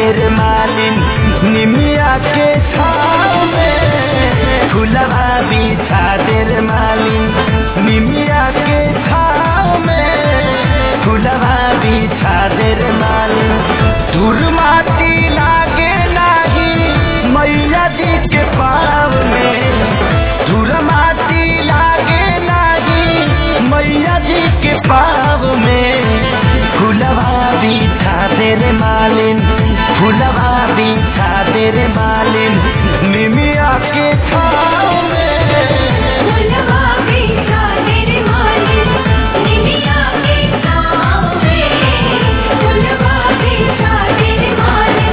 रे मालिन निमिया के छाव में फुलवा बिछा दे रे मालिन निमिया के छाव में फुलवा बिछा दे रे मालिन धूर माटी लागे नाही मैया जी के पाव में धूर माटी लागे नाही मैया जी के पाव में फुलवा बिछा दे रे मालिन फुलवा बिछा दे रे मालिन निमिया के छाव में फुलवा बिछा दे रे मालिन निमिया के छाँव में फुलवा बिछा दे रे मालिन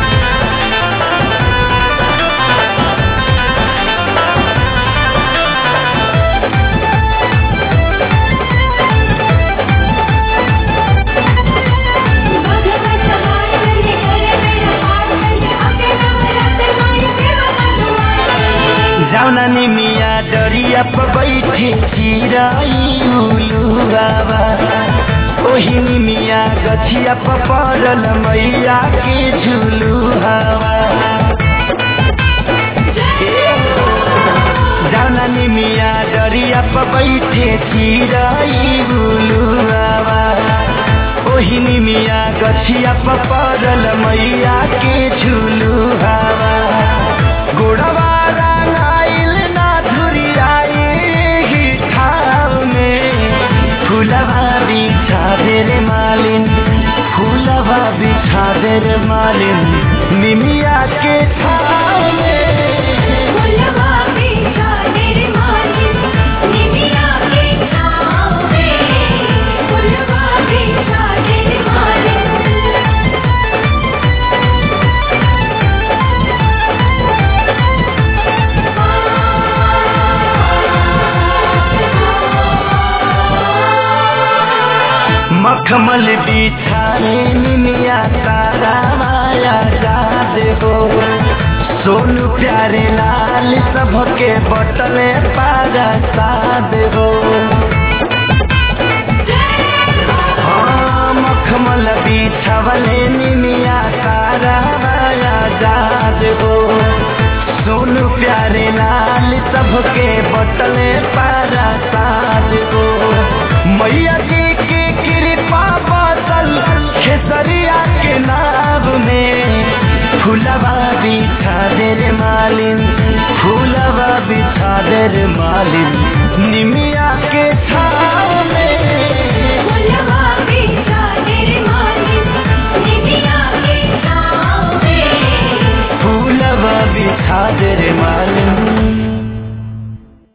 भगवत सहाय बने करे मेरा पार बने आके नवरत माई सेवा करवाए जाउना निमिया डरिया पर बैठे चिराई उलू बाबा ओही निमिया गछिया पर पड़ल मैया के झुलू हवा जाउना निमिया डरिया पर बैठे चिराई उलू बाबा ओही निमिया गछिया पर पड़ल मैया के झुलू हवा गोड़वा रंगाइल ना धुरियाई ही ठाव में फूलवा बिछा दे रे मालिन फूलवा बिछा दे रे मालिन निमिया के ठाव में फुलवा बिछा दे रे मालिन निमिया के छाँव में फुलवा बिछा दे रे मालिन मखमल बिछाए निमिया तारा माया जा देबो सोनू प्यारे लाल सबके बटले पारा सा देबो हाँ, मखमल बिछवले निमिया तारा माया जा देबो सोनू प्यारे लाल सबके बटले पारा सा देबो